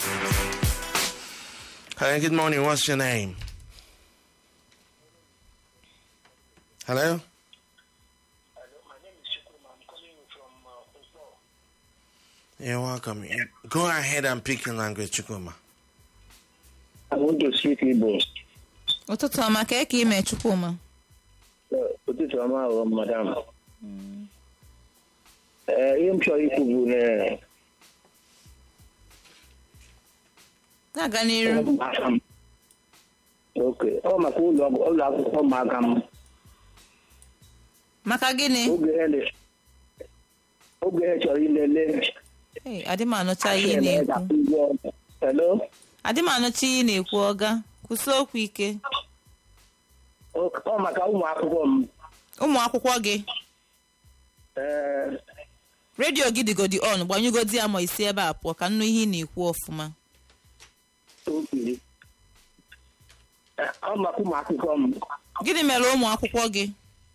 Hi, good morning. What's your name? Hello? My name is Chukwuma. I'm calling you from uh, Oslo. You're welcome. You- Go ahead and pick your language, Chukuma. I want to speak Igbo. ụtụtụ ọma ka eke ime chukwuma Ụtụtụ ọma ahụ, madam. Ee, ihe m chọrọ ikwu bụ na na-aga n'iru ụmụaka m. Ok, ọ maka ụlọ ọgwụ- ụlọ akwụkwọ ụmụaka m. maka gịnị Oge ha na- oge ha chọrọ ilele Hey, adị m anụcha ihe ị Achịrị na-ekwu ga-akwụ ụgwọ. Hello? adị m anụcha ihe ị na-ekwu ọga kwụsị okwu ike Ọ ọ maka ụmụ akwụkwọ m. ụmụ akwụkwọ gị Ee, redio gị dịgodi on gbanyụgodi ya ma isi ebe a pụọ ka nnụ ihe ị na-ekwu ọfụma oke. Ee, Ọ maka ụmụ akwụkwọ m. gịnị mere ụmụ akwụkwọ gị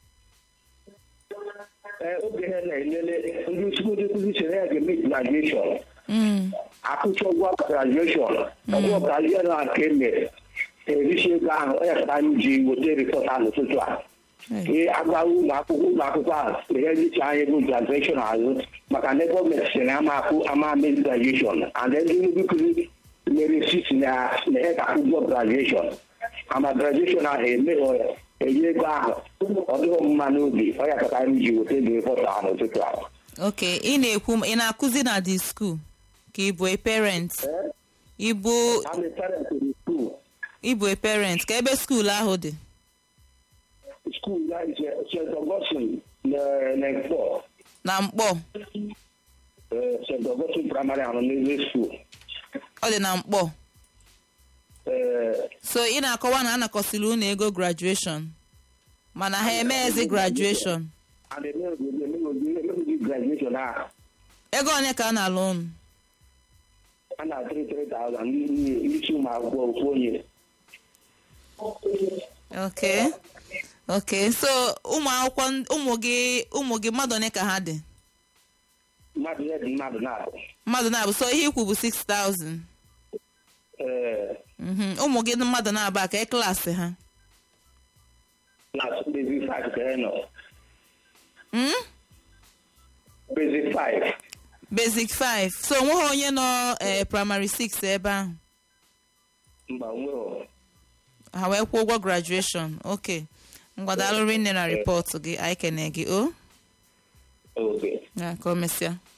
Ee, oge ha na-elele ndị isi ndị nkụzi chere ya ga-eme graduation. Mm, akwụkwọ ụgwọ grajueshọn ọgwụ grajueshọn a ka e mere erisi ego ahụ ọ ya ka anyị ji weta rịpọt ahụ n'ụtụtụ a hey. ee agbaghị ụlọ akwụkwọ ụlọ akwụkwọ a ihe richa anyị bụ grajueshọn azụ maka na gọọmenti sịrị ama akwụ ama mezi grajueshọn and ndị ndị nkụzi mere sisi na na ihe ka ụgwọ grajueshọn ama grajueshọn ahụ emeghị enye ego ahụ ọ dịghị mma n'obi ọ ya ka anyị ji weta rịpọt ahụ n'ụtụtụ ahụ ok ị na-ekwu ị na-akụzi na the school ka ị bụ a parent ịbụ I'm a parent in school. ịbụ a parent ka ebe skuul ahụ dị school that is uh, St. Augustine, uh, next door. na mkpọ Uh, St. Augustine Primary and Middle School. ọ dị na mkpọ Uh, so ị na-akọwa na anakọsịrị unu ego graduation mana ha emeghezi graduation and the name of the name of the name of the graduation now. ego one ka a na-alụ unu And I three three thousand. You see my go for you. ok ok so ụmụ akwụkwọ n- ụmụ gị ụmụ gị mmadụ one ka ha dị Mmadụ ya dị mmadụ na-abụ. mmadụ na-abụ so ihe ikwu bụ 6000 Uh, Mhm. ụmụ gị mmadụ na-aba ka e klaasị ha class basic five ka ị nọ. Mm? Basic five. basic 5 so onweghị onye nọ eh, primary 6 ebe ahụ Mba nwere. ha wee kwụọ ụgwọ graduation ok mgbadalụrụ nne na rịpọtụ gị anyị kene gị o Okay. ya ka o mesịa